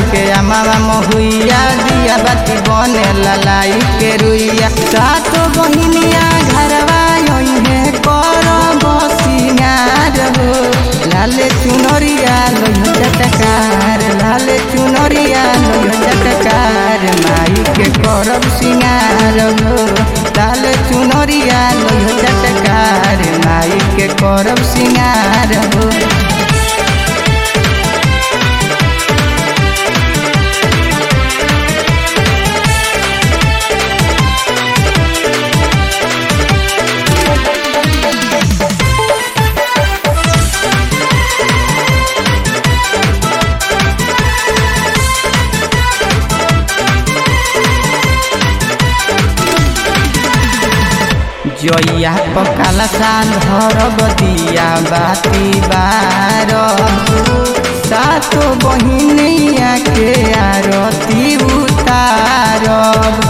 के अमावा महुइया दिया बाती बने ललाई के रुइया सातो बहिनिया घरवा है कर बसियार हो लाले चुनरिया लोह चटकार लाले चुनरिया लोह चटकार माई के करब सिंगार हो लाले चुनरिया लोह चटकार माई के करब सिंगार हो जइया पकाला साल धरब दिया बाती बार सातो बहिनिया के आरती उतारब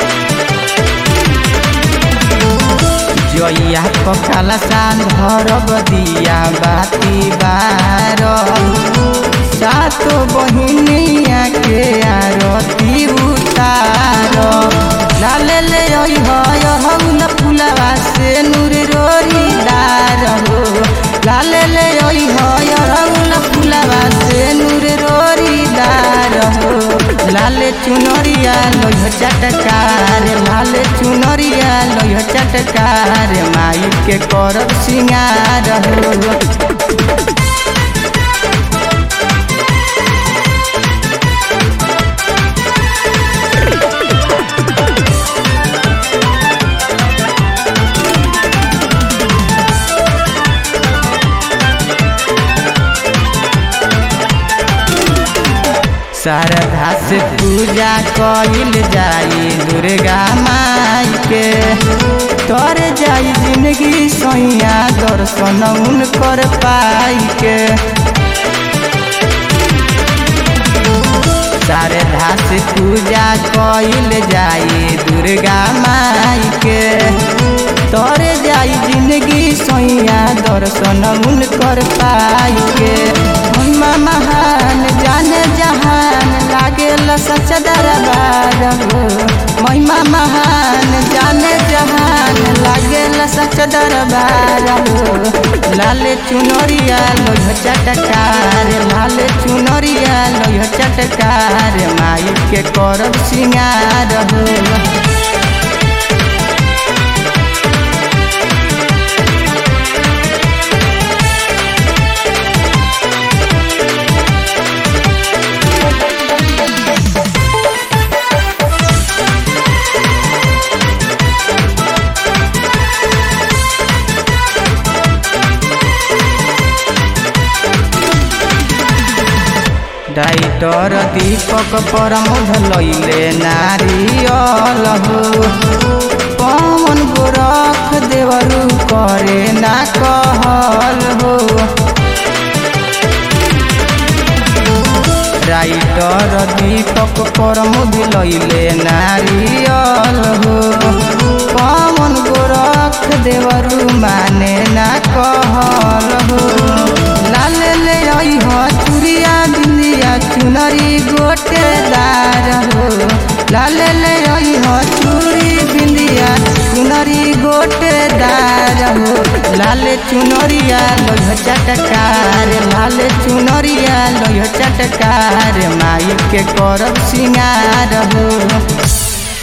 जइया पकाला साल धरब दिया बाती बार सातो बहिनिया के आरती उतारब लाले ले हौल फुलवा से नूर रोरी दार हो लाले ले हौल फुलवा से नूर रोरी दार हो लाले चुनरिया लोह चटकार लाले चुनरिया लोह चटकार माई के करब सिंगार हो शारदा से पूजा कइल जाई दुर्गा माई के तर जाई जिंदगी सैया दर्शन उनकर पाई के शारदा से पूजा कइल जाई दुर्गा माई के तर जाई जिंदगी सैया दर्शन उनकर पाई के महिमा महान जाने जहान लागेल सच दरबार हो महिमा महान जाने जहान लागेल सच दरबार हो लाले चुनरिया लोह चटकार लाले चुनरिया लोह चटकार माई के करब सिंगार हो डाइटर दीपक परमध लैले नारियल हो पवन गोरख देवरू करे ना कहल हो राइटर दीपक परमध लैले नारियल हो पवन गोरख देवरू माने ना कहल हो लाल ले हो चुरिया बिंदिया चुनरी गोटेदार हो लाल ले हो चूड़ी बिंदिया चुनरी गोटेदार हो लाल चुनरिया लोह चटकार लाल चुनरिया लोह चटकार माई के करब सिंगार हो